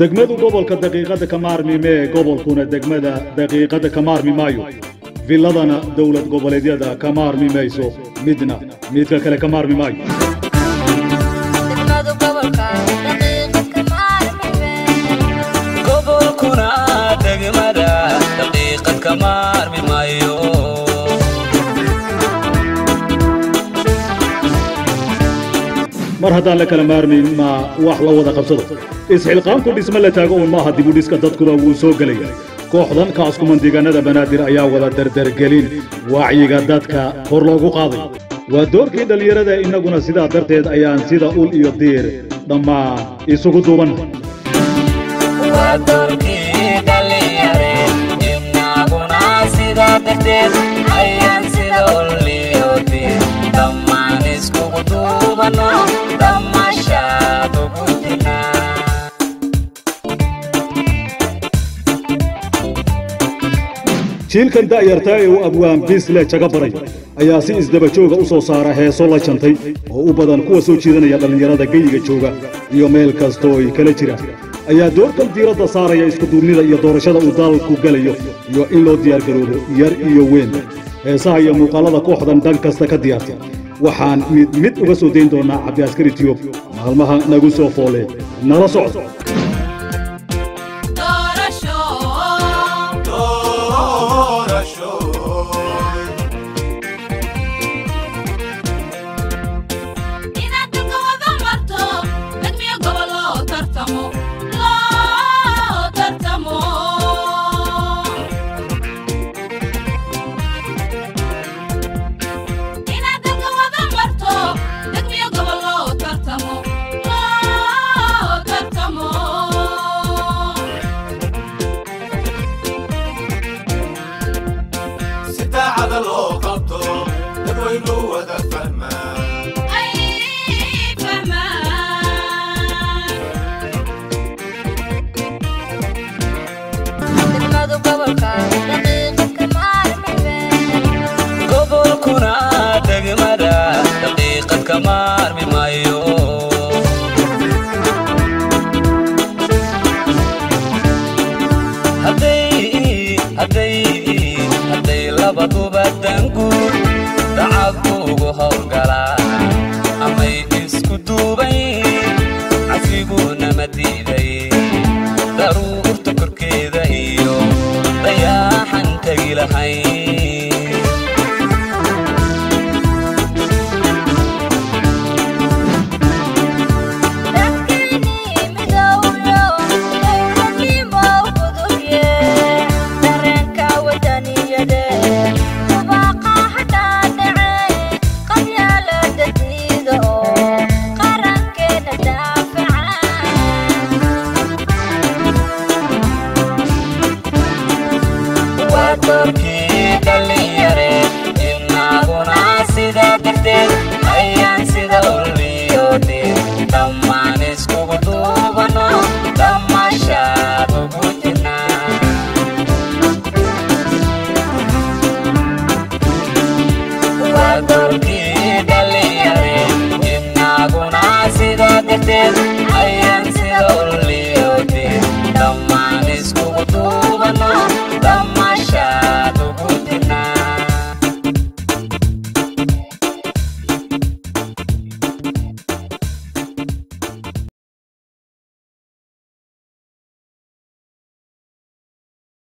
degmadu gobolka daqiiqadda ka maarmi mee gobolkuna degmada daqiiqadda ka maarmi maayo villadana dowlad goboleedyada ka maarmi mayso midna midka kale ka maarmi maayo gobolkuna degmada daqiiqad ka maarmi maayo mar haddaan la kala maarmayn ma wax la wada qabsado isxilqaanku dhisme la taago un maaha dibudhiska dadkuna wuu soo gelaya kooxdan kaaskumandigaanada banaadir ayaa wada dardargelin wacyiga dadka kor loogu qaaday waa doorkii dhallinyarada innaguna sidaa darteed ayaan sida ul iyo diir dhammaan isugu duuban waa doorkii dhalinyare innaguna sidaa darteed ayaan sida uliyoodi dhammaan iskugu duubano dhammashaad ugu dinaa jiilkan da'yartaa ee uu abwaan biisle jaga baray ayaa si isdaba jooga u soo saara heeso la jantay oo u badan kuwa soo jiidanaya dhallinyarada geyiga jooga iyo meel kastoo ay kala jiraan ayaa doorkan diiradda saaraya iskuduubnida iyo doorashada uu dalku gelayo iyo in loo diyaargaroobo yar iyo weyn heesaha iyo muuqaallada kooxdan dhan kasta ka diyaartay waxaan mid mid uga soo dayn doonnaa cabdiaskari tiyub maalmaha nagu soo foole nala socod si daacada loo qabto dadwaynu wada fahmaa gobolkuna degmada daqiiqad ka maarmi maayo hadday hadday hadday labaduba danguud dacadku ugu howlgalaa amay isku duubay casiguna ma diiday daruurta korkeeda iyo dayaaxan tegi lahayn waa doorkii dhalinyare innaguna sidaa darteed ayaan sida uliyoodi dhammaan iskugu duubano dhammashaad ugu jirnaa waa doorkii